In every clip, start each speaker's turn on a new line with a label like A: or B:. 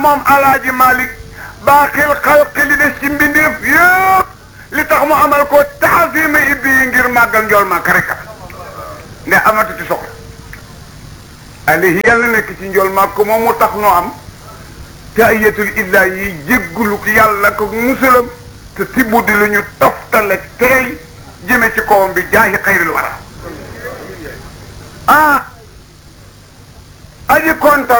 A: moom alaaji Malik baaxil xalqi li des ci mbindeef yëpp li tax mu amal ko taxasima ibbi yi ngir màggal njool màkk rek ne amatu ci soxla alayhi yàlla nekk ci njool màkk moom mu tax noo am te ayatul illa yi jéggulu yàlla ko musulam te tibbu di lu ñu toftale teey jëme ci kawam bi jaahi xayril wara ah aji kontar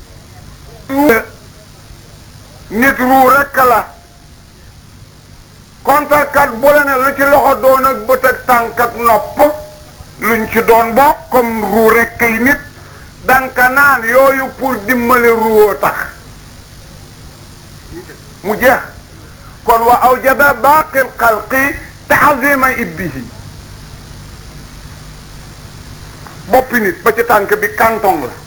A: nit ruu rekk la kontarkat bu la ne lu ci loxo doon ak bët ak tànk ak nopp luñ ci doon bokk comme ruu rekk yi nit danka naan yooyu pour dimbale ruwoo tax mu jeex kon wa awjaba baaqi lxalqi taxazima ibbihi boppi nit ba ci tànk bi kantong la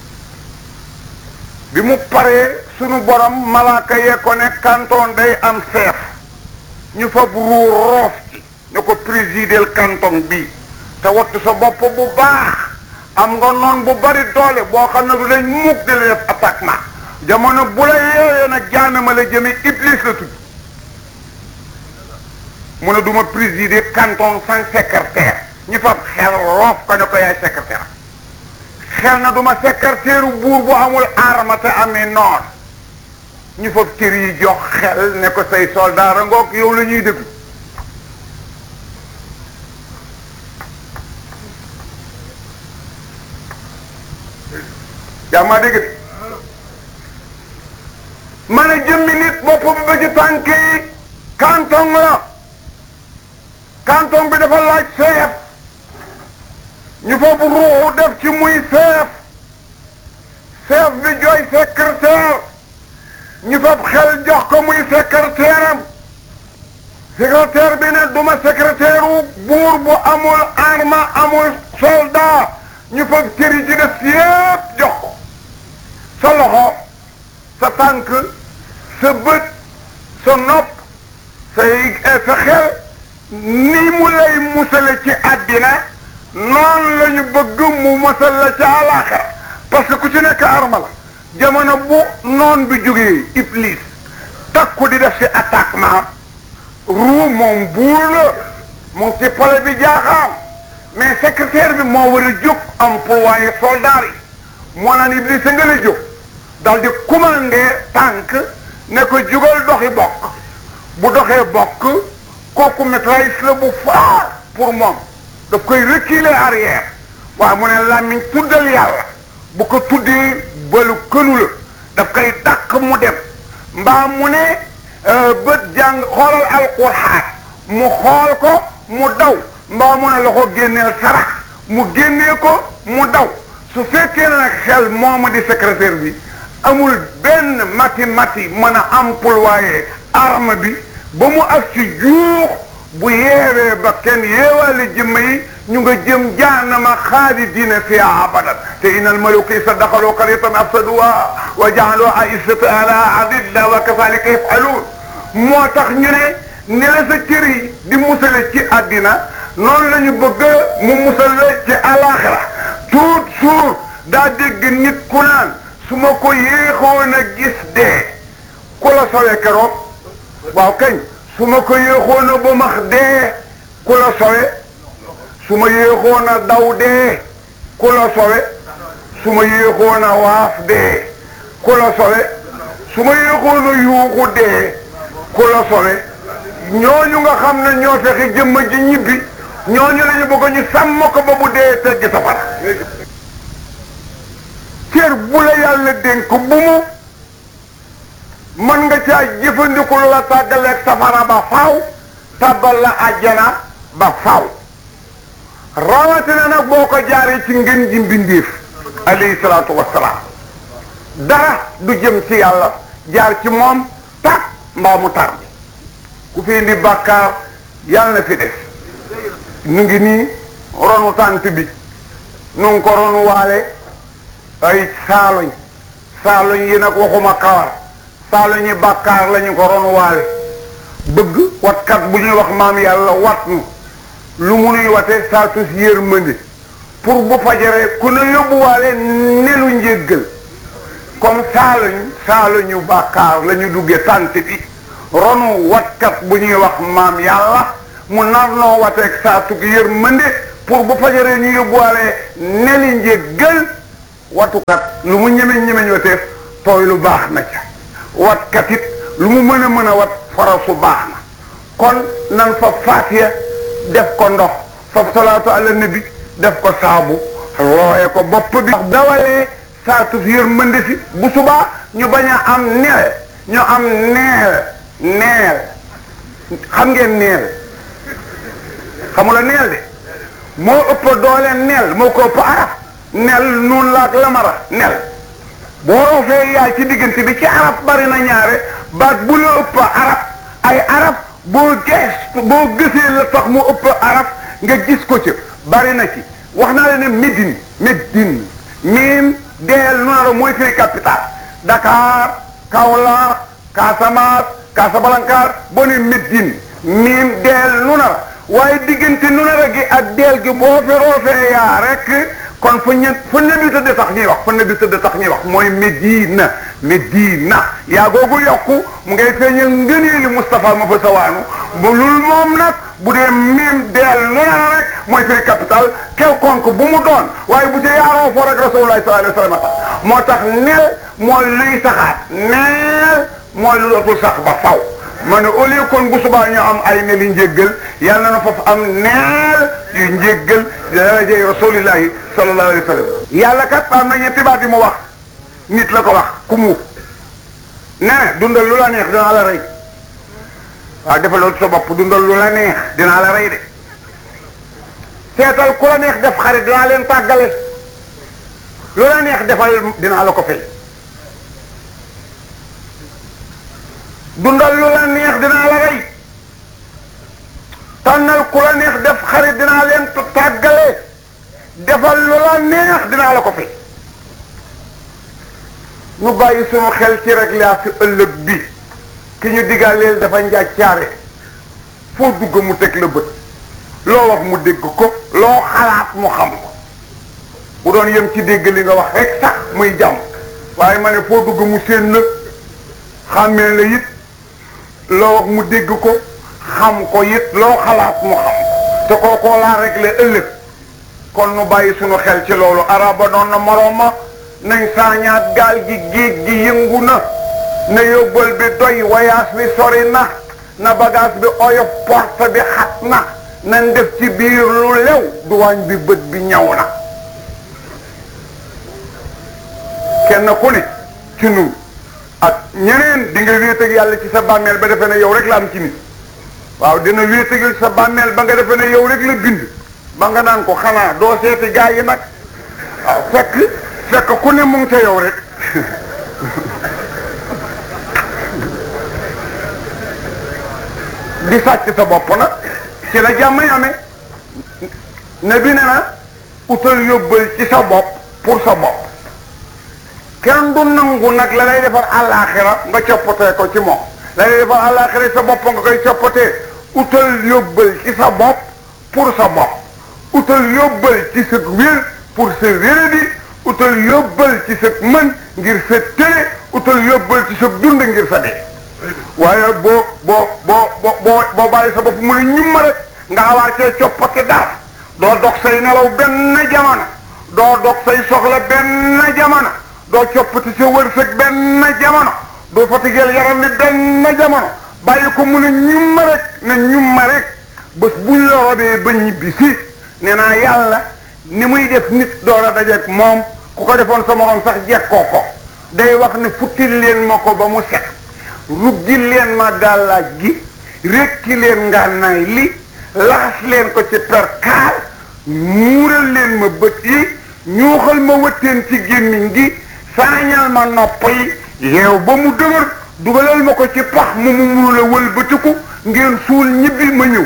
A: bi mu paree sunu borom malaaka yee ko ne canton day am seef ñu fab ruu roof ci ne ko présider canton bi te wattu sa bopp bu baax am nga noon bu bari doole boo xam ne du dañ mukk di la def attaquement jamono bu la yeewee nag jaanama la jëme iblis la tudd mu ne du ma présider canton sans secrétaire ñu fab xel roof ko ne ko yaay secrétaire xel na du ma secrétaire buur bu amul arme te amee noor ñu fab cër yi jox xel ne ko say soldat a ngoog yow la ñuy déglu yaa maa dégg de ma ne jëmmi nit bopp bi ba ci tànk yi canton la canton bi dafa laaj seef ñu foofu ruuxu def ci muy seef seef bi jooy secrétaire ñu fab xel jox ko muy secrétaire am secrétaire bi ne duma secrétaire wu buur bu amul arme amul soldat ñu fab cëri ci def yépp jox ko sa loxo sa tànk sa bët sa nopp say sa xel ni mu lay musale ci àddina noonu la ñu bëgg mu musal la ca àllaaxira parce que ku ci nekk arma la jamono bu noon bi jógee iblis takku di def ci attaquement ruu moom buur la mu ngi ci pale bi jaaxaam mais secrétaire bi moo war a jóg employé soldat yi moo naan iblis a nga la jóg dal di commandé tànk ne ko jugal doxi bokk bu doxee bokk kooku maîtrise la bu fort pour moom daf koy reculer arrière waaye mu ne làmmiñ tuddal yàlla bu ko tuddee balu kënu la daf koy dàq mu dem mbaa mu ne bët jàng xoolal alquran mu xool ko mu daw mbaa mu ne la ko génneel sarax mu génnee ko mu daw su fekkee nag xel moomu di secrétaire bi amul benn mati mati mën a employé arme bi ba mu ak ci juux bu yeewee ba kenn yeewaale jëmm yi ñu nga jëm jaanama xaalidina fiha abadan te inal maluka isa daxaloo qaryatan afsaduha wa jaaloo aissata ala adilla wa kazalika yafaluun moo tax ñu ne ni la sa cër yi di musale ci àddina noonu la ñu bëgg mu musale ci alaxira tuut suur daa dégg nit ku naan su ma ko yéexoon a gis dee ku la sowee keroog waaw kañ su ma ko yéexoon a ba max dee ku la sowe su ma yéexoon a daw dee ku la sowe su ma yéexoon a waaf dee ku la sowe su ma yéexoon a yuuxu dee ku la sowe ñooñu nga xam ne ñoo fexe jëmm ji ñibbi ñooñu la ñu bëgg ñu sàmm ko ba bu dee teggi safara cër bu la yàlla dénk bu mu mën nga caa jëfandiku lu la tàggaleeg safara ba faaw tàbbal la àjjana ba faaw rawatina nag boo ko jaaree ci ngën ji mbindeef alayhi salaatu wassalaam dara du jëm ci yàlla jaar ci moom tak mbaa mu tar bi ku fi indi bàkkaar yàlla na fi def nu ngi nii ronu tànt bi nu ngi ko ronu waale ay saaloñ saaloñ yi nag waxuma kawar saaloñ yi bàkkaar lañu ko ronu waale bëgg watkat bu ñuy wax maam yàlla wat nu lu mu nuy wate saa sus yërmande pour bu fajaree ku ne yóbbuwaale nelu njéggal comme saaluñ saaluñu bàkkaar la ñu duggee tant bi ronu watkat bu ñuy wax maam yàlla mu nar noo wateeg saa tug yërmande pour bu fajaree ñu yóbbuwaale neli njéggal watukat lu mu ñemeñ ñemeñ wateef tooy lu baax na ca watkat it lu mu mën a mën a wat farasu baax na kon nan fa faatiya def ko ndox fa salaatu ala nabi def ko saabu looye ko bopp bi dawalee saatu yërmande si bu subaa ñu bañ a am neel ñu am neel neel xam ngeen neel xamula neel de moo ëpp doole neel moo ko ëpp arab nel nun laak lamara nel boo roofee yaay ci diggante bi ci arab bari na ñaare baat bu la ëpp arab ay arab boo gees boo gësee la tax mu ëpp arab nga gis ko ci bari na ci wax naa la ne Médine Médine miim deel nunara mooy firi capital Dakar Kaolack Casamance Casablanca boo ne Médine miim deel nunara waaye diggante nunara gi ak deel gi boo fi roofee yaa rek kon fu ñu fu ne bi tëdd tax ñuy wax fu ne bi tëdd tax ñuy wax mooy Médina Médina yaa googu yokku mu ngay feeñal ngëneeli Moustapha ma fa sawaanu bu lul moom nag bu dee miim deel lu na rek mooy firi capital quelconque bu mu doon waaye bu ci yaaroo foo rek rasulullah sallallahu alayhi wa sallam moo tax nel mooy luy saxaat neel mooy lu dootul sax ba faw ma ne au lieu kon bu subaa ñu am ay neli njéggal yàlla na foofu am neel yu njéggal darajey rasulillahi sallallahu alayhi wa sallam yàlla kat am na ñetti baat yi mu wax nit la ko wax ku mu ne dundal lu la neex dinaa la rey waaw defal loolu sa bopp dundal lu la neex dinaa la rey de seetal ku la neex def xarit dinaa leen tàggale lu la neex defal dinaa la ko fay dundal lu la neex dinaa la rey tànnal ku la neex def xarit dinaa leen tàggale defal lu la neex dinaa la ko fay ñu bàyyi suñu xel ci rek laa si ëllëg bi ki ñu digaaleel dafa njàccaare foo dugg mu teg la bët loo wax mu dégg ko loo xalaat mu xam ko bu doon yem ci dégg li nga wax rek sax muy jàmm waaye ma ne foo dugg mu séen la xàmmee la it loo wax mu dégg ko xam ko it loo xalaat mu xam te kookoo laa rek la ëllëg kon nu bàyyi suñu xel ci loolu araba doon na morooma nañ saañaat gaal gi géej gi yëngu na na yóbbal bi doy voyage bi sori na na bagage bi oyof porte bi xat na nañ def ci biir lu lew duwaañ bi bët bi ñaw na kenn ku ne ci nun ak ñeneen di nga wéet ak yàlla ci sa bàmmeel ba defe ne yow rek la am ci nit waaw dina wéet ak sa bàmmeel ba nga defe ne yow rek la bind ba nga naan ko xanaa doo seeti gaa yi nag waaw fekk fekk ku ne mu ngi ca yow rek di sàcc sa bopp nag ci la jàmm yi amee ne bi ne na utal yóbbal ci sa bopp pour sa bopp kenn du nangu nag la lay defar àllaaxira nga coppatee ko ci moom la lay defar àllaaxira sa bopp nga koy coppatee utal yóbbal ci sa bopp pour sa bopp utal yóbbal ci sa wér pour sa wéradi utal yóbbal ci sa mën ngir sa télé utal yóbbal ci sa dund ngir sa dee waaye boo boo boo boo boo boo bàyyi sa bopp mu ne ñumma rek nga xawaar cee coppati dara doo dog say nelaw benn jamono doo dog say soxla benn jamono doo coppati sa wërsëg benn jamono doo fatigeel yaram ni benn jamono bàyyi ko mu ne ñumma rek ne ñumma rek bés buñ la robee ba ñibbi si nee naa yàlla ni muy def nit door a dajeek moom ku ko defoon sa morom sax jekkoo ko day wax ne futtil leen ma ko ba mu set ruggi leen ma gàllaaj gi rekki leen ngànnaay li laxas leen ko ci perkaal muural leen ma bët yi ñuuxal ma wëtteen ci gémmiñ gi saañal ma nopp yi yeew ba mu dëgër dugalal ma ko ci pax mu mu munu la wëlbatiku ngeen suul ñibbi ma ñëw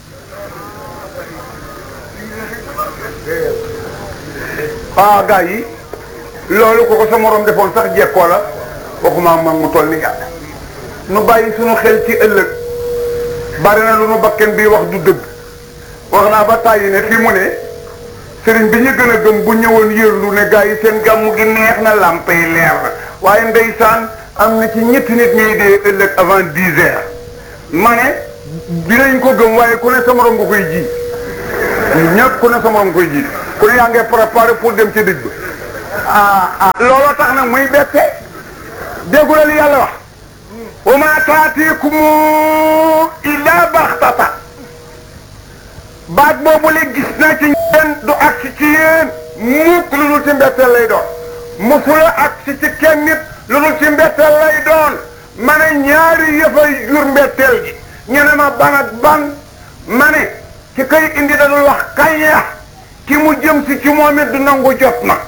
A: ah gaa yi loolu ko ko sa morom defoon sax jekkoo la waxuma man mu toll ni yàlla nu bàyyi suñu xel ci ëllëg bari na lu nu bakken bii wax du dëgg wax naa ba tàyyi ne fi mu ne sëriñ bi ñu gën a gëm bu ñëwoon yërlu ne gaa yi seen gàmmu gi neex na làmp yi leer na waaye ndeysaan am na ci ñetti nit ñuy dee ëllëg avant dix heures ma ne dinañ ko gëm waaye ku ne sa morom nga koy ji ñëpp ku ne sa morom nga koy ji ku ne yaa ngi préparé pour dem ci dëj ba ah ah looloo tax nag muy bette déggu la li yàlla wax wa ma taatikum illa baxtata baat boobu la gis naa ci yéen du agsi ci yéen mukk lu dul ci mbetteel lay doon musula agsi ci kenn nit lu dul ci mbetteel lay doon ma ne ñaari yëfay jur mbetteel gi ñu ne ma ban ak ban ma ne ci kay indi dadul wax kañ ya ki mu jëm si ci moom it du nangu jot na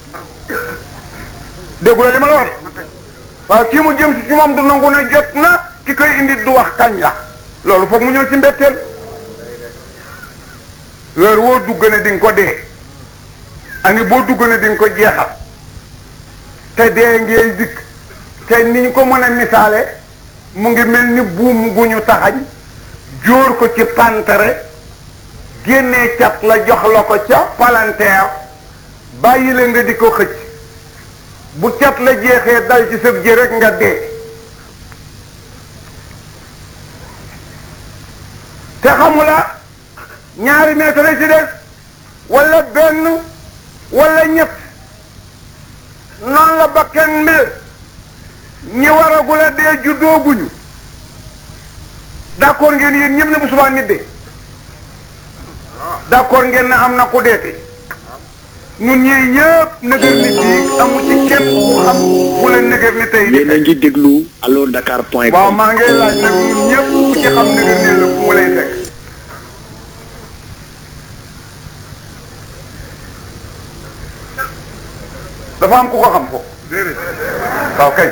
A: déggu la li ma la wax waaw ki mu jëm si ci moom du nangu ne jot na ki koy indi du wax kañ la loolu foog mu ñëw ci mbetteel weer woo dugg ne di nga ko dee ani boo dugg ne di nga ko jeexal te dee ngee dikk te ni ñu ko mën a misaale mu ngi mel ni buum gu ñu taxañ jóor ko ci pantere génnee cat la jox la ko ca palanteer bàyyi la nga di ko xëcc bu cat la jeexee dal ci sëb ji rek nga dee te xamula ñaari mètre ci des wala benn wala ñett noonu la bakken mel ñi waragul a dee juddooguñu d'accord ngeen yéen ñëpp ne bu subaa nit dee d'accord ngeen ne am na ku deete ñun ñii ñëpp nëgër ni bii amu ci kenn ku xam wala nëgër ni tey
B: yéen a ngi déglu allo Dakar point
A: waaw
B: com
A: maa ngi laaj nag ñun ñëpp ku ci xam nëgër ni la fu mu lay fekk dafa am ku ko xam ko waaw kay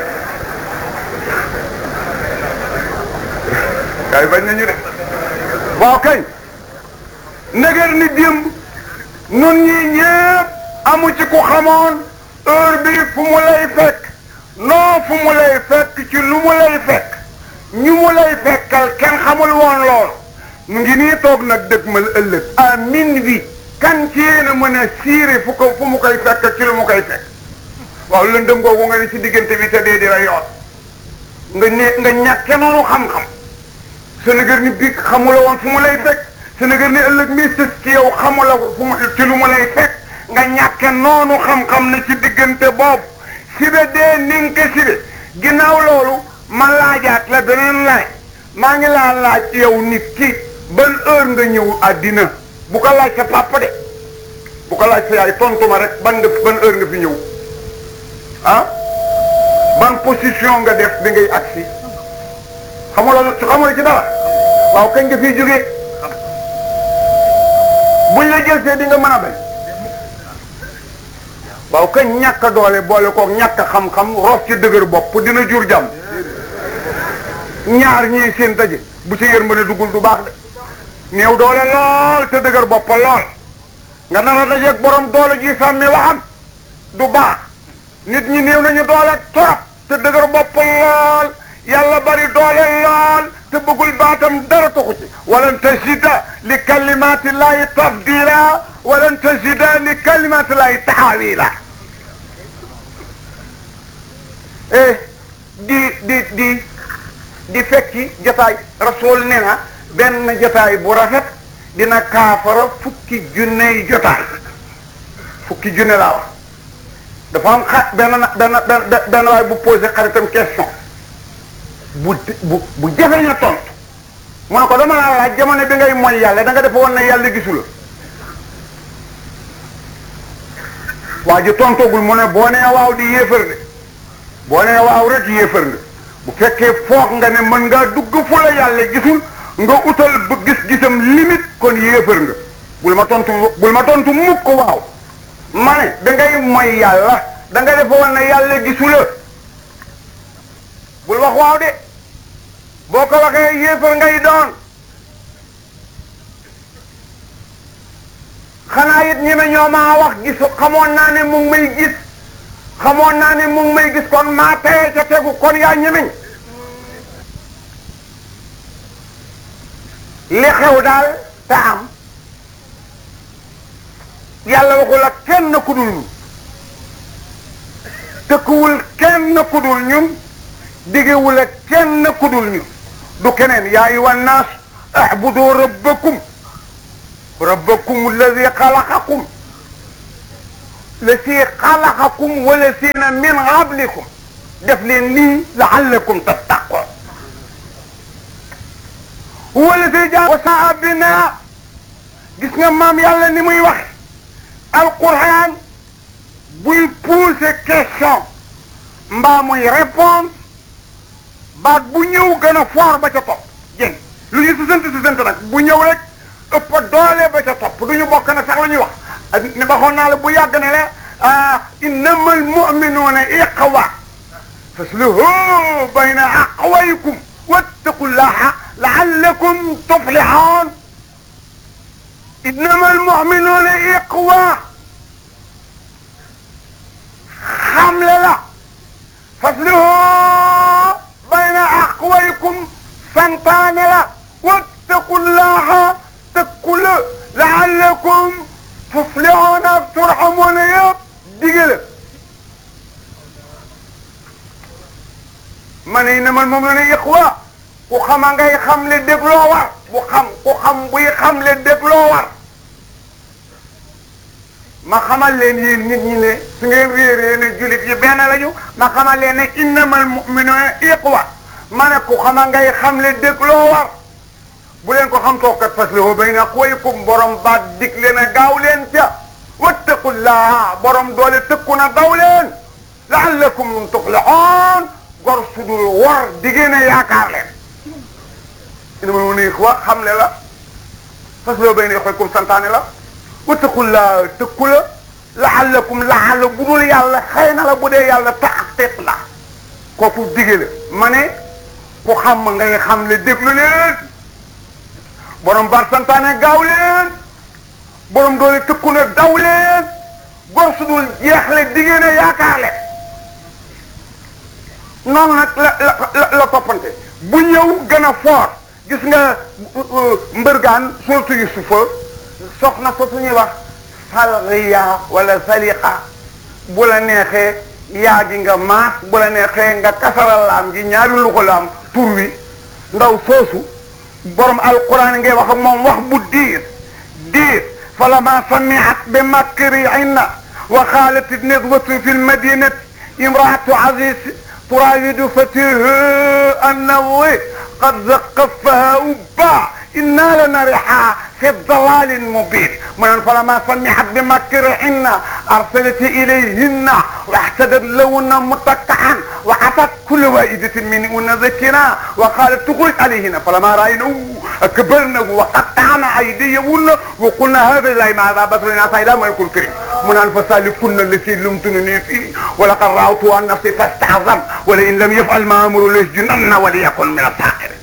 A: kay bañ nañu de waaw kay nëgër ni démb nun ñii ñëpp amu ci ku xamoon heure bi fu mu lay fekk non fu mu lay fekk ci lu mu lay fekk ñu mu lay fekkal kenn xamul woon lool mu ngi nii toog nag dëgmal ëllëg à minuit kan ci yéen a mën a siire fu ko fu mu koy fekk ci lu mu koy fekk waaw lëndëm googu nga ne ci diggante bi te dee di la yoon nga ne nga ñàkke noonu xam-xam Sénégal ni bi xamula woon fu mu lay fekk Sénégal ni ëllëg mi sës ci yow xamula fu mu ci lu mu lay fekk nga ñàkke noonu xam-xam ne ci diggante boobu sibe dee ni nga ko sibe ginnaaw loolu ma laajaat la beneen laaj maa ngi laa laaj yow nit ki ban heure nga ñëw àddina bu ko laaj sa papa de bu ko laaj sa yaay tontu ma rek ban nga ban heure nga fi ñëw ah ban position nga def bi ngay agsi xamula xamula ci dara waaw kañ nga fiy jógee buñ la jël see di nga mën a bañ waaw kañ ñàkk a doole boole koog ñàkk a xam-xam rof ci dëgër bopp dina jur jàmm ñaar ñii seen daje bu ci yërmande duggul du baax de néew doole lool te dëgër bopp lool nga nar a dajeeg borom doole ji sàmmi waxam du baax nit ñi néew nañu doole trop te dëgër bopp lool yàlla bari doole lool te bëggul baatam dara taxu ci walan tajida li kalimati llahi tafdila walan tajida li kalimati llahi taxawila eh di di di di fekki jotaay rasul nee na benn jotaay bu rafet dina kaafara fukki junney jotaay fukki junne laa wax dafa am xa benn benn benn benn waay bu posé xaritam question bu bu bu jafe na tontu mu ne ko dama laa laaj jamono bi ngay mooy yàlla da nga defe woon ne yàlla gisu la waa ji tontoogul mu ne boo nee waaw di yéefar de boo nee waaw rek yéefar nga bu fekkee foog nga ne mën ngaa dugg fu la yàlla gisul nga utal ba gis-gisam limite kon yéefar nga bul ma tontu bul ma tontu mukk ko waaw ma ne da ngay mooy yàlla da nga defe woon ne yàlla gisu la bul wax waaw de boo ko waxee yéefar ngay doon xanaa it ñi ne ñoo maa wax gis xamoon naa ne mu ngi may gis xamoon naa ne mu ngi may gis kon maa teye ca tegu kon yaa ñemeñ li xew daal te am yàlla waxul ak kenn ku dul tëkkuwul kenn ku dul ñun digewul ak kenn ku dul ñun du keneen yaa ayyuha nnaas ahbudu rabbakum rabbakum alladi xalaqakum lasi xalaqakum wala siina min qablikum def leen lii laallakum tattaqoon wala si jaa wasaa bina gis nga maam yàlla ni muy wax alquran buy poser question mbaa muy répondre baat bu ñëw gën a fort ba ca topp jën lu ñu sisant sisant nag bu ñëw rek ëpp doole ba ca topp du ñu bokk na sax la ñuy wax ne waxoon naa la bu yàgg ne la innama almuminuuna iqwa fasluhu bayna aqwaykum wattaqullaha laallakum tuflixoon innama almuminuuna iqwa xamle la fasluhu bayna aqwaykum santaane la wattaqullaha tëkku la laallakum tuflixoona ak turxamoona yëpp dige la ma ne na man moom la ne iqwa ku xama ngay xam le dégloo war bu xam ku xam buy xam le dégloo war ma xamal leen yéen nit ñi ne su ngeen réeree ne julit yi benn lañu ma xamal leen ne innamal mu'minuuna iqwa ma ne ku xama ngay xam le dégloo war bu leen ko xam tookat faslihu bayna aqwaykum borom baat dig leen a gaaw leen ca wattaqullaha borom doole tëkku na daw leen laallakum tuflixoon gor sudul war diggée ne yaakaar leen ina ma ne wa xam le la faslihu bayna aqwaykum santaane la wattaqullaha tëkku la laallakum laalla bu dul yàlla xëy na la bu dee yàlla taxqiq la kooku digge la ma ne ku xam ngay xam le déglu leen borom bar santaane gaaw leen borom doole tëkku na daw leen gor su dul jeexle diggée ne yaakaar leen noonu nag la la la toppante bu ñëw gën a fort gis nga mbërgaan surtout Yusufa soxna fa su ñuy wax salriya wala saliqa bu la neexee yaa gi nga maas bu la neexee nga kasaral laam gi ñaari luxo laam tur wi ndaw soosu borom alquran ngay wax ak moom wax bu diir diir falama samiat bi makrihinna wa qalat nadwatu fi lmadinati imraatu aziz turawidu fatiha annahu qad zaqafaha ubba inna lanariha fi dalalin mubin mu naan falama samihat bi makrihinna arsalat ilayhinna واحتدت لهن متكئا وعطت كل واحدة منهن ذكرا وقالت تخرج عليهن فلما رأينه أكبرنه وقطعنا أيديهن وقلنا هذا لا ماذا بصرنا فإلى ما يكون كريم من أنفسال كن التي لمتنني فيه ولقد رأوت عن نفسي فاستعظم ولئن لم يفعل ما أمر ليسجنن وليكن من الساخرين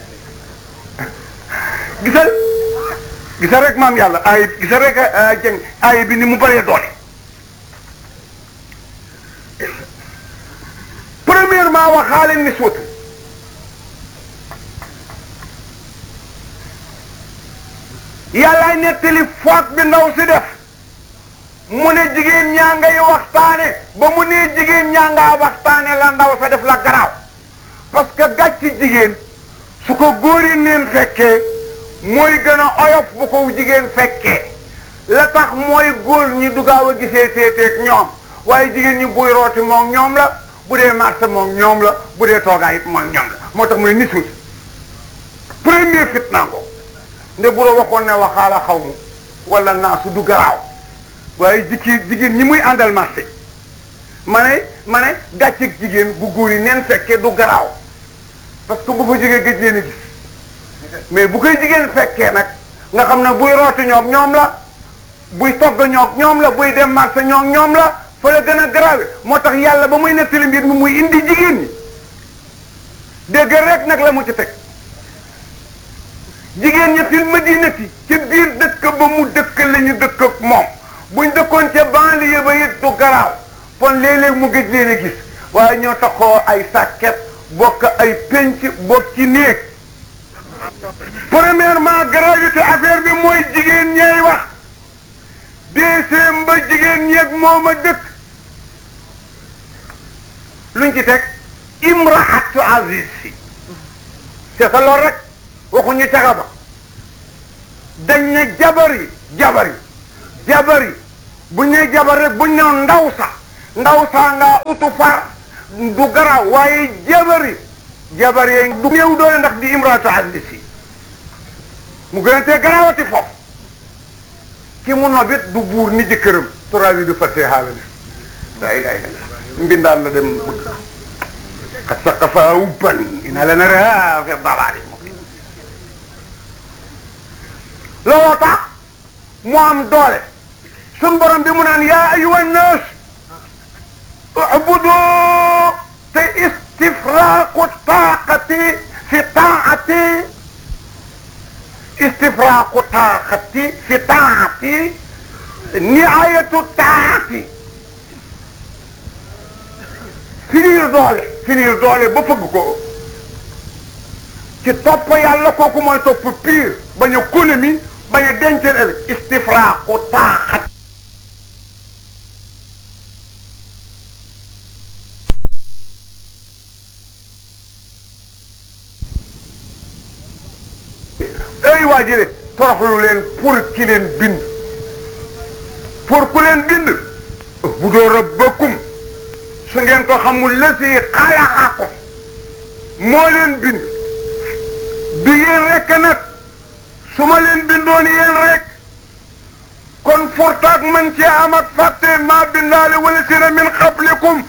A: gisal gisal rek maam yàlla ay gisal rek jëng ay bi ni mu bëree doole premièrement waxaale niswatu yàllaay nettali foog bi ndaw si def mu ne jigéen ñaa ngay waxtaane ba mu nee jigéen ñaa ngaa waxtaane la ndaw sa def la garaaw parce que gàcc jigéen su ko góor yi neen fekkee mooy gën a oyof bu ko jigéen fekkee la tax mooy góor ñi du gaaw a gisee seeteeg ñoom waaye jigéen ñi buy rooti moom ñoom la bu dee marché moom ñoom la bu dee toogaay it moom ñoom la moo tax muy nisul premier fitna ko nde bu la waxoon ne waxaala xaw mu wala naasu du garaaw waaye jikki jigéen ñi muy àndal marché ma ne ma ne gàcceeg jigéen bu góor yi neen fekkee du garaaw parce que bu fa jógee gëj leen a gis mais bu koy jigéen fekkee nag nga xam ne buy rooti ñoom ñoom la buy togg ñoom ñoom la buy dem marché ñoom ñoom la fa la gën a grave moo tax yàlla ba muy nettali mbir mi muy indi jigéen ñi dégg rek nag la mu ci teg jigéen ñi fil madinati ci biir dëkk ba mu dëkk la ñu dëkk ak moom buñ dëkkoon ca banlieue ba it du garaaw kon léeg-léeg mu gëj leen a gis waaye ñoo taxoo ay sàkket bokk ay penc bokk ci néeg premièrement gravité affaire bi mooy jigéen ñeey wax deuxième ba jigéen ñeeg moom a dëkk luñ ci teg imraatu aziz si c'est ça loolu rek waxuñu caga ba dañ ne jabar yi jabar yi jabar yi buñ ne jabar rek buñ ne ndaw sa ndaw sa nga utu far du garaaw waaye jabar yi jabar yi du néew doole ndax di imraatu aziz si mu gën a tee garaawati foofu ki mu nobit du buur ni jëkkëram turaa yi du fàtte xaala ne daa ilaha illallah mbindaan la dem bëgg qad saqafa ubban ina la nara fi dalaali mubin looloo tax mu am doole sun borom bi mu naan yaa ayuha nnaas ubudu te istifraaqu taaqati fi taati istifraaqu taaqati fi taati niayatu taati finir doole finir doole ba fëgg ko ci topp yàlla kooku mooy topp pire bañ a économie bañ a denceel ëllëg istifraaqu taaxat ay waa jële toroxlu leen pour ki leen bind pour ku leen bind bu doo rabbakum su ngeen ko xamul la si xalaqakum moo leen bind du yéen rek nag su ma leen bindoon yéen rek kon fortaak man ci am ak fàtte maa bindaale wala si na min qablikum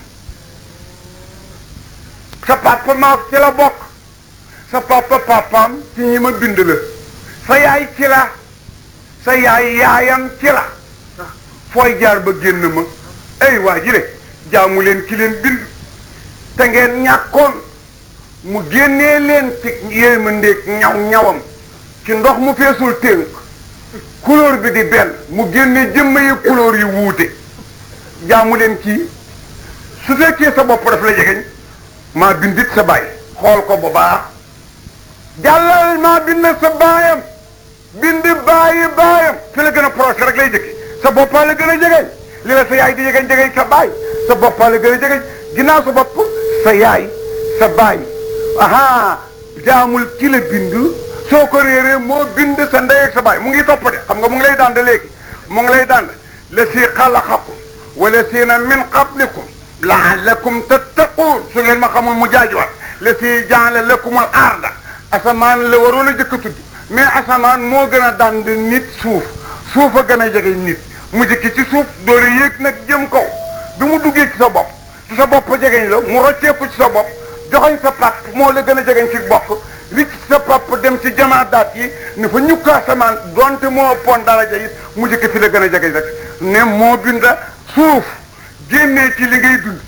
A: sa papa maa ci la bokk sa papa papaam ci ñi ma bind la sa yaay ci la sa yaay yaayam ci la fooy jaar ba génn ma ay waa ji jaamu leen ki leen bind te ngeen ñàkkoon mu génnee leen ci yéemandeeg ñaw ñawam ci ndox mu feesul tënk couleur bi di benn mu génne jëmm yi couleur yi wuute jaamu leen kii su fekkee sa bopp daf la jegeñ maa bindit sa baay xool ko bu baax jàllal maa bind sa baayam bind baayi baayam fi la gën a proche rek lay jëkki sa boppaa la gën a jegeñ li la sa yaay di jegeñ jegeñ sa baay sa boppaa la gën a jegeñ ginnaaw sa bopp sa yaay sa baay aha jaamul ki la bind soo ko réeree moo bind sa ndey ak sa baay mu ngi topp de xam nga mu ngi lay dànd léegi mu ngi lay dànd la si xalaqakum wala siina min qablikum laallakum tattaquun su ngeen ma xamul mu jaajuwaat la si jaala lakumul arda asamaan la waroon a jëkk a tudd mais asamaan moo gën a dànd nit suuf suuf a gën a jege nit mu jëkki ci suuf doore yéeg nag jëm kaw bi mu duggee ci sa bopp ci sa bopp jegeñ la mu rocceeku ci sa bopp joxoñ sa pap moo la gën a jegeñ ci bopp ricc sa pap dem ci jamaadaat yi ne fa ñukka asamaan donte moo ëppoon daraja yi mu jëkki fi la gën a jegeñ rek ne moo binda suuf génnee ci li ngay dund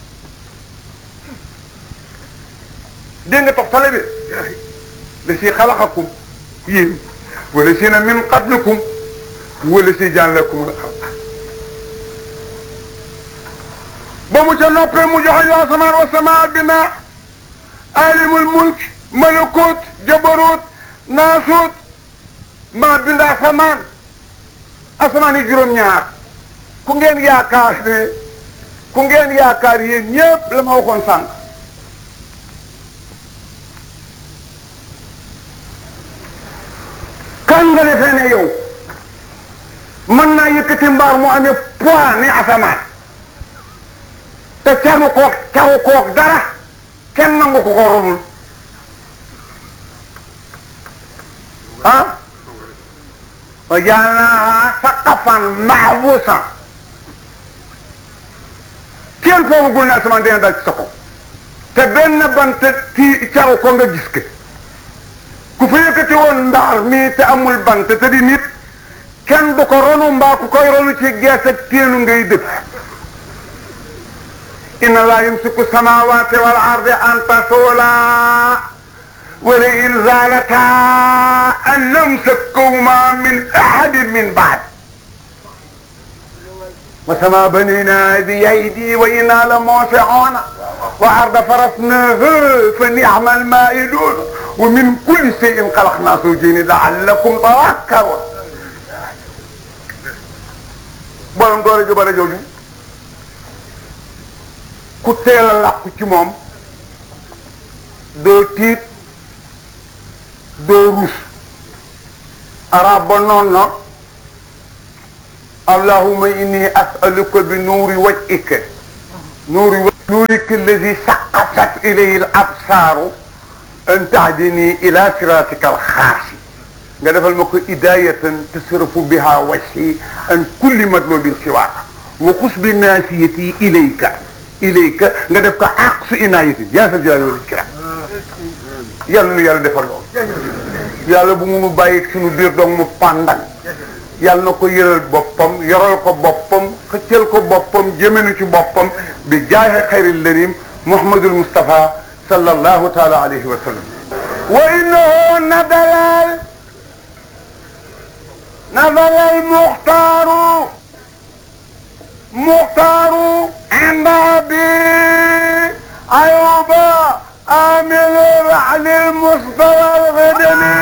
A: dégg nga tox tale bi la si xalaxakum yéen wala si na min qablikum wala si jàllakum la xam ba mu ca noppee mu joxe yu asamaan wa samaa bina alimul mulk malakut jabarut naasut maa bind asamaan asamaan yi juróom-ñaar ku ngeen yaakaar ne ku ngeen yaakaar yéen ñëpp la ma waxoon sànq kan nga defee ne yow mën naa yëkkati mbaar mu amee poids ni asamaan te canu koog caw koog dara kenn nangu ko ko romul ah wa jaalnaaha saqafan mahbuusan kenn foogagul ne asamaan dina dal ci sa kaw te benn bant ci caw ko nga gis ke ku fa yëkkati woon ndaar mii te amul bant te di nit kenn du ko ronu mbaa ku koy ronu ci gees ak téenu ngay dëkk inna laa yumsiku samawati wal ardi an tasula wala in zalata an namsakahuma min ahadin min baad wa sama banina bi aydi wa inna la musiuna wa arda farasnaha fa ni'ma almaidun wa min kulli shay'in khalaqna zawjayn la'allakum tadhakkarun borom doole ju bare jooju ku teel a làqu ci moom doo tiit doo rus arab ba noon na allahumma inni as'aluka bi nuuri wajhika nuuri nuurika alladi saqatat ilayhi al absaaru an tahdini ila siratika al xaasi nga defal ma ko idayatan tasrafu biha wajhi an kulli matlubin siwaaka wa xus bi naasiyati ilayka ilayka nga def ko aqsu inayatin yaa sa jalaali wal ikram yàlla nu yàlla defal loolu yàlla bu mu bàyyi suñu biir doom mu pàndan yàlla na ko yëral boppam yoral ko boppam xëccal ko boppam jëmenu ci boppam bi jaahe xayril larim muhammadul mustafa sallallahu taala alayhi wa sallam wa innahu nadalal nadalal muxtaaru muxtaaru inda abi ayuba عامل عن المصطفى الغدني